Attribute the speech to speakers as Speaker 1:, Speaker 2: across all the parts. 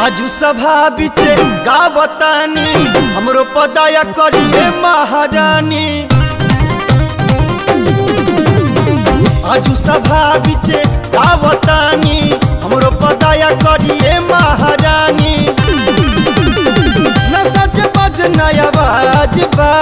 Speaker 1: आजू सभा बिचे गावतानी हमरो पदाया करिए महारानी आजू सभा बिचे गावतानी हमरो पदाया करिए महारानी न सच बज नया बाज बा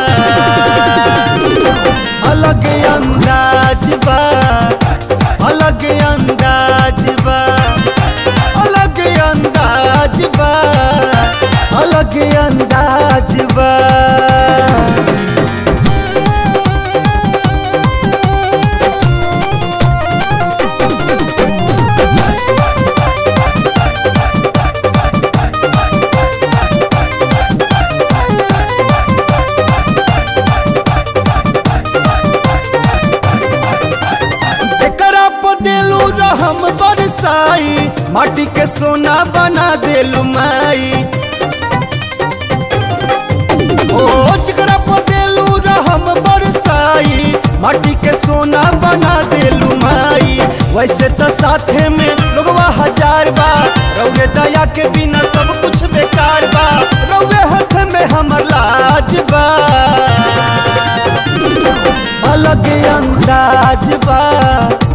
Speaker 1: अलग अंदाज बा अलग अंदाज बा अलग अंदाज बा अलग अंदाज बा जेकरा पर देलू रहम बरसाई माटी के सोना बना देलू माई ओ जेकरा पर देलू रहम बरसाई माटी के सोना बना देलू माई वैसे तो साथे में लोगवा हजार बा रौरे दया के बिना सब कुछ बेकार बा रौरे हाथ में हमर लाज बा अलग अंदाज बा